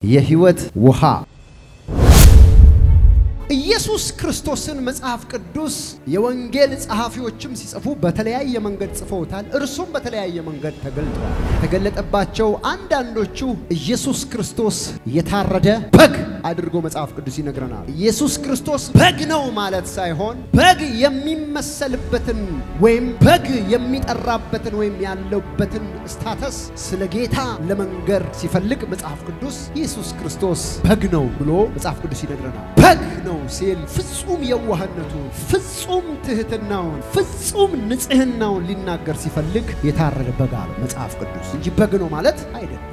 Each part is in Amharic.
የህይወት ውሃ ኢየሱስ ክርስቶስን መጽሐፍ ቅዱስ የወንጌል ጸሐፊዎችም ሲጽፉ በተለያየ መንገድ ጽፈውታል። እርሱም በተለያየ መንገድ ተገልጧል። የተገለጠባቸው አንዳንዶቹ ኢየሱስ ክርስቶስ የታረደ በግ አድርጎ መጽሐፍ ቅዱስ ይነግረናል። ኢየሱስ ክርስቶስ በግ ነው ማለት ሳይሆን በግ የሚመሰልበትን ወይም በግ የሚጠራበትን ወይም ያለበትን ስታተስ ስለ ጌታ ለመንገር ሲፈልግ መጽሐፍ ቅዱስ ኢየሱስ ክርስቶስ በግ ነው ብሎ መጽሐፍ ቅዱስ ይነግረናል። በግ ነው ሲል ፍጹም የዋህነቱን፣ ፍጹም ትህትናውን፣ ፍጹም ንጽህናውን ሊናገር ሲፈልግ የታረደ በግ አለ መጽሐፍ ቅዱስ እንጂ በግ ነው ማለት አይደለም።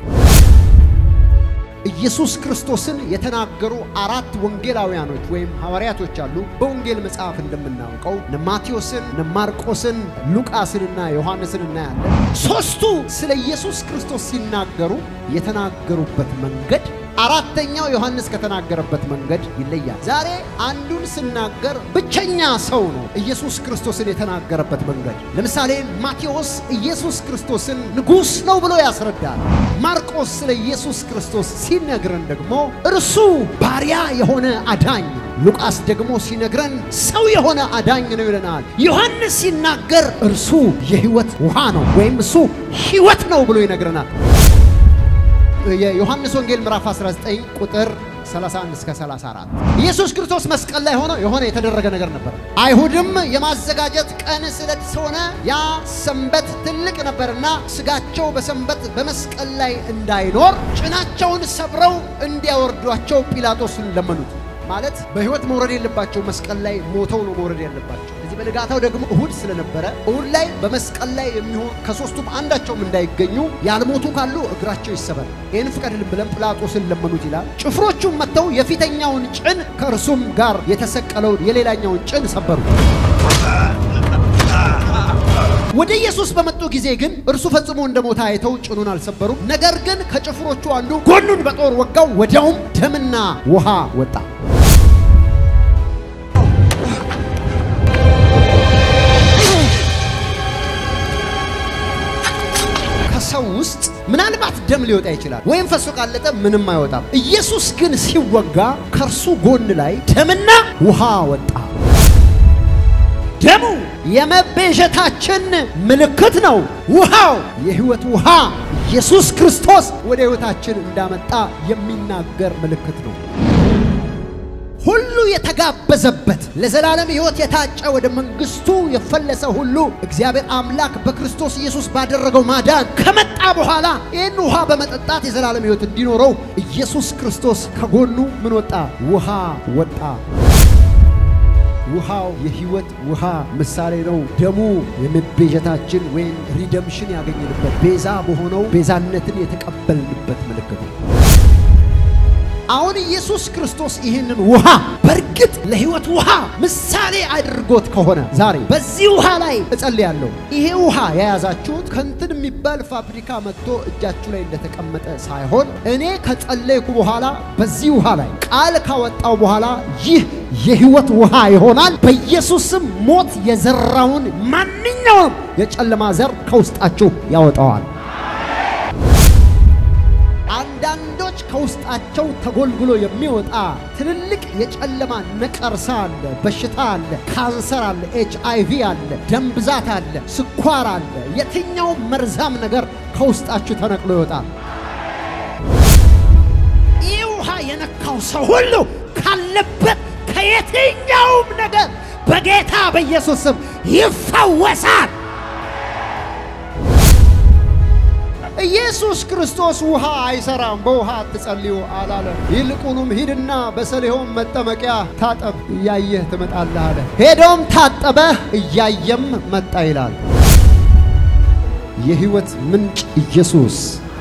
ኢየሱስ ክርስቶስን የተናገሩ አራት ወንጌላውያኖች ወይም ሐዋርያቶች አሉ። በወንጌል መጽሐፍ እንደምናውቀው እነ ማቴዎስን፣ እነ ማርቆስን፣ ሉቃስንና ዮሐንስን እናያለን። ሦስቱ ስለ ኢየሱስ ክርስቶስ ሲናገሩ የተናገሩበት መንገድ አራተኛው ዮሐንስ ከተናገረበት መንገድ ይለያል። ዛሬ አንዱን ስናገር ብቸኛ ሰው ነው ኢየሱስ ክርስቶስን የተናገረበት መንገድ። ለምሳሌ ማቴዎስ ኢየሱስ ክርስቶስን ንጉሥ ነው ብሎ ያስረዳል። ማርቆስ ስለ ኢየሱስ ክርስቶስ ሲነግረን ደግሞ እርሱ ባሪያ የሆነ አዳኝ፣ ሉቃስ ደግሞ ሲነግረን ሰው የሆነ አዳኝ ነው ይለናል። ዮሐንስ ሲናገር እርሱ የሕይወት ውሃ ነው ወይም እሱ ሕይወት ነው ብሎ ይነግረናል። የዮሐንስ ወንጌል ምዕራፍ 19 ቁጥር 31 እስከ 34 ኢየሱስ ክርስቶስ መስቀል ላይ ሆኖ የሆነ የተደረገ ነገር ነበር። አይሁድም የማዘጋጀት ቀን ስለሆነ ያ ሰንበት ትልቅ ነበርና ስጋቸው በሰንበት በመስቀል ላይ እንዳይኖር ጭናቸውን ሰብረው እንዲያወርዷቸው ጲላጦስን ለመኑት። ማለት በሕይወት መውረድ የለባቸው መስቀል ላይ ሞተው ነው መውረድ ያለባቸው። እዚህ በንጋታው ደግሞ እሁድ ስለነበረ እሁድ ላይ በመስቀል ላይ የሚሆን ከሦስቱም አንዳቸውም እንዳይገኙ ያልሞቱ ካሉ እግራቸው ይሰበር፣ ይህን ፍቀድልን ብለን ጲላጦስን ለመኑት ይላል። ጭፍሮቹም መጥተው የፊተኛውን ጭን ከእርሱም ጋር የተሰቀለውን የሌላኛውን ጭን ሰበሩ። ወደ ኢየሱስ በመጡ ጊዜ ግን እርሱ ፈጽሞ እንደ ሞተ አይተው ጭኑን አልሰበሩም። ነገር ግን ከጭፍሮቹ አንዱ ጎኑን በጦር ወጋው፣ ወዲያውም ደምና ውሃ ወጣ። ከሰው ውስጥ ምናልባት ደም ሊወጣ ይችላል፣ ወይም ፈሶ ካለጠ ምንም አይወጣም። ኢየሱስ ግን ሲወጋ ከእርሱ ጎን ላይ ደምና ውሃ ወጣ። ደሙ የመቤዠታችን ምልክት ነው። ውሃው የሕይወት ውሃ ኢየሱስ ክርስቶስ ወደ ሕይወታችን እንዳመጣ የሚናገር ምልክት ነው። ሁሉ የተጋበዘበት ለዘላለም ሕይወት የታጨ ወደ መንግሥቱ የፈለሰ ሁሉ እግዚአብሔር አምላክ በክርስቶስ ኢየሱስ ባደረገው ማዳን ከመጣ በኋላ ይህን ውሃ በመጠጣት የዘላለም ሕይወት እንዲኖረው ኢየሱስ ክርስቶስ ከጎኑ ምን ወጣ? ውሃ ወጣ። ውሃው የሕይወት ውሃ ምሳሌ ነው። ደሙ የመቤዠታችን ወይም ሪደምሽን ያገኘንበት ቤዛ በሆነው ቤዛነትን የተቀበልንበት ምልክት ነው። አሁን ኢየሱስ ክርስቶስ ይህንን ውሃ በእርግጥ ለሕይወት ውሃ ምሳሌ አድርጎት ከሆነ ዛሬ በዚህ ውሃ ላይ እጸልያለሁ። ይሄ ውሃ የያዛችሁት ከንትን የሚባል ፋብሪካ መጥቶ እጃችሁ ላይ እንደተቀመጠ ሳይሆን እኔ ከጸለይኩ በኋላ በዚህ ውሃ ላይ ቃል ካወጣው በኋላ ይህ የሕይወት ውሃ ይሆናል። በኢየሱስም ሞት የዘራውን ማንኛውም የጨለማ ዘር ከውስጣችሁ ያወጣዋል። አንዳንዶች ከውስጣቸው ተጎልጉሎ የሚወጣ ትልልቅ የጨለማ ነቀርሳ አለ፣ በሽታ አለ፣ ካንሰር አለ፣ ኤች አይ ቪ አለ፣ ደም ብዛት አለ፣ ስኳር አለ። የትኛው መርዛም ነገር ከውስጣችሁ ተነቅሎ ይወጣል። ይህ ውሃ የነካው ሰው ሁሉ ካለበት ከየትኛውም ነገር በጌታ በኢየሱስ ስም ይፈወሳል። ኢየሱስ ክርስቶስ ውሃ አይሰራም፣ በውሃ አትጸልዩ አላለም። ይልቁንም ሂድና በሰሊሆም መጠመቂያ ታጠብ፣ እያየህ ትመጣለህ አለ። ሄዶም ታጠበ፣ እያየም መጣ ይላል። የሕይወት ምንጭ ኢየሱስ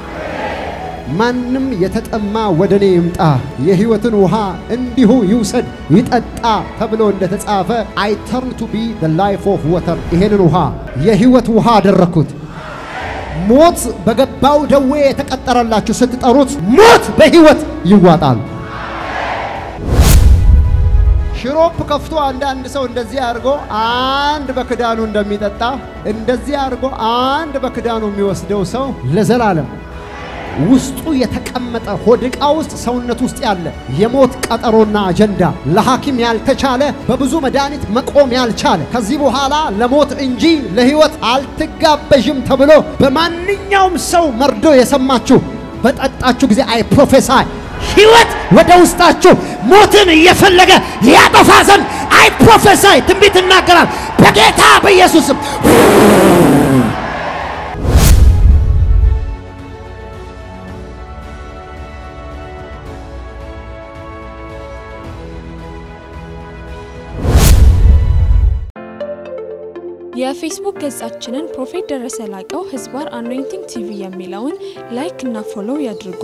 ማንም የተጠማ ወደ እኔ ይምጣ የሕይወትን ውሃ እንዲሁ ይውሰድ ይጠጣ ተብሎ እንደተጻፈ አይ ተርን ቱ ቢ ዘ ላይፍ ኦፍ ወተር ይሄንን ውሃ የሕይወት ውሃ አደረግኩት። ሞት በገባው ደዌ የተቀጠረላችሁ ስትጠሩት ሞት በሕይወት ይዋጣል። ሽሮፕ ከፍቶ አንዳንድ ሰው እንደዚህ አድርጎ አንድ በክዳኑ እንደሚጠጣ እንደዚህ አድርጎ አንድ በክዳኑ የሚወስደው ሰው ለዘላለም ውስጡ የተቀመጠ ሆድ ዕቃ ውስጥ ሰውነት ውስጥ ያለ የሞት ቀጠሮና አጀንዳ ለሐኪም ያልተቻለ በብዙ መድኃኒት መቆም ያልቻለ ከዚህ በኋላ ለሞት እንጂ ለሕይወት አልትጋበዥም ተብሎ በማንኛውም ሰው መርዶ የሰማችሁ በጠጣችሁ ጊዜ አይ ፕሮፌሳይ ሕይወት ወደ ውስጣችሁ ሞትን እየፈለገ ያጠፋ ዘንድ አይ ፕሮፌሳይ ትንቢት እናገራል በጌታ በኢየሱስም የፌስቡክ ገጻችንን ፕሮፌት ደረሰ ላቀው ህዝባር አኖይንቲንግ ቲቪ የሚለውን ላይክ እና ፎሎው ያድርጉ።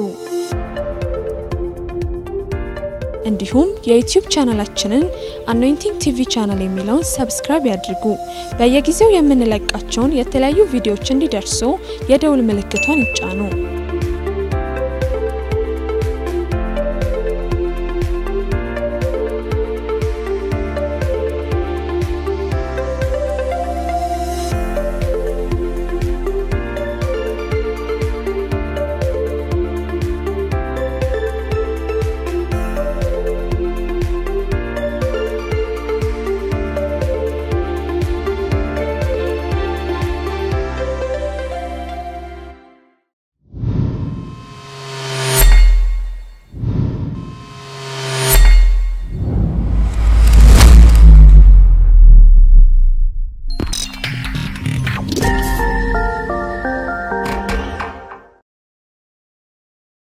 እንዲሁም የዩቲዩብ ቻናላችንን አኖይንቲንግ ቲቪ ቻናል የሚለውን ሰብስክራይብ ያድርጉ። በየጊዜው የምንለቃቸውን የተለያዩ ቪዲዮዎች እንዲደርሱ የደውል ምልክቷን ይጫኑ።